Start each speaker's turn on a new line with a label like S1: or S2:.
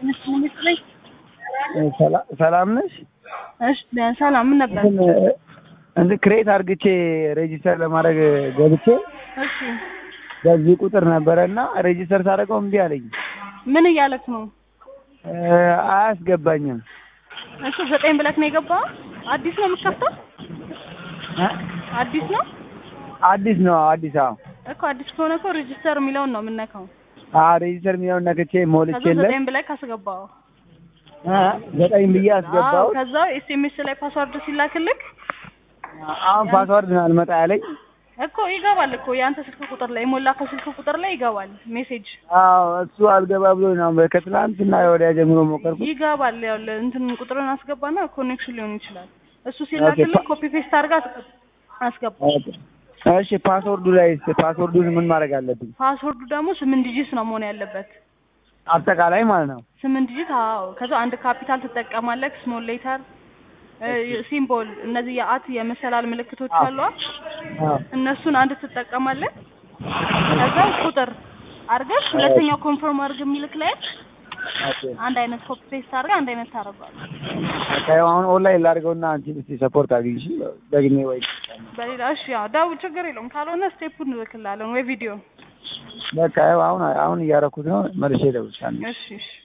S1: ሰላም ነሽ?
S2: እሺ ሰላም። ምን ነበር?
S1: እንትን ክሬት አርግቼ ሬጂስተር ለማድረግ ገብቼ
S2: እሺ
S1: በዚህ ቁጥር ነበረ እና ሬጂስተር ሳደርገው እምቢ አለኝ።
S2: ምን እያለክ ነው?
S1: አያስገባኝም።
S2: እሺ ዘጠኝ ብለክ ነው የገባው? አዲስ ነው የምትከፍተው? አዲስ ነው
S1: አዲስ ነው አዲስ አዎ
S2: እኮ አዲስ ከሆነ እኮ ሬጂስተር የሚለውን ነው የምነካው።
S1: አዎ ሬጂስተር የሚለውን ነክቼ
S2: ከዛ
S1: ሞልቼለት
S2: ዘጠኝ ብለክ አስገባው።
S1: እ ዘጠኝ ብዬ
S2: አዎ
S1: አስገባው።
S2: ከዛ ኤስኤምኤስ ላይ ፓስዋርድ ሲላክልክ
S1: አሁን ፓስዋርድ ነው አልመጣ ያለኝ።
S2: እኮ ይገባል እኮ የአንተ ስልክ ቁጥር ላይ የሞላከው ስልክ ቁጥር ላይ ይገባል ሜሴጅ
S1: አዎ እሱ አልገባ ብሎ ነው ከትላንትና ወዲያ ጀምሮ ሞከርኩት።
S2: ይገባል። ያው እንትን ቁጥርን አስገባና ኮኔክሽን ሊሆን ይችላል። እሱ ሲላክልህ ኮፒ ፔስት አድርጋ አስገባ።
S1: እሺ ፓስወርዱ ላይ ፓስወርዱን ምን ማድረግ አለብኝ?
S2: ፓስወርዱ ደግሞ ስምንት ዲጂት ነው መሆን ያለበት።
S1: አጠቃላይ ማለት ነው።
S2: ስምንት ዲጂት አዎ። ከዛ አንድ ካፒታል ትጠቀማለህ፣ ስሞል ሌተር፣ ሲምቦል፣ እነዚህ የአት የመሰላል ምልክቶች አሉ።
S1: አዎ
S2: እነሱን አንድ ትጠቀማለህ። ከዛ ቁጥር አድርገህ ሁለተኛው ኮንፈርም አድርግ የሚልክ ላይ
S1: ኦኬ
S2: አንድ አይነት ኮፒ ፔስት አድርገህ አንድ አይነት ታደርገዋለህ።
S1: በቃ ያው አሁን ኦንላይን ላድርገውና አንቺ እስኪ ሰፖርት አድርጊኝ እሺ። ደግሜ ወይ
S2: በሌላ እሺ፣ ያው ደውል፣ ችግር የለውም። ካልሆነ ስቴፑን እንልክልሃለን ወይ ቪዲዮ።
S1: በቃ ያው አሁን አሁን እያደረኩት ነው። መልሼ እደውልልሻለሁ።
S2: እሺ እሺ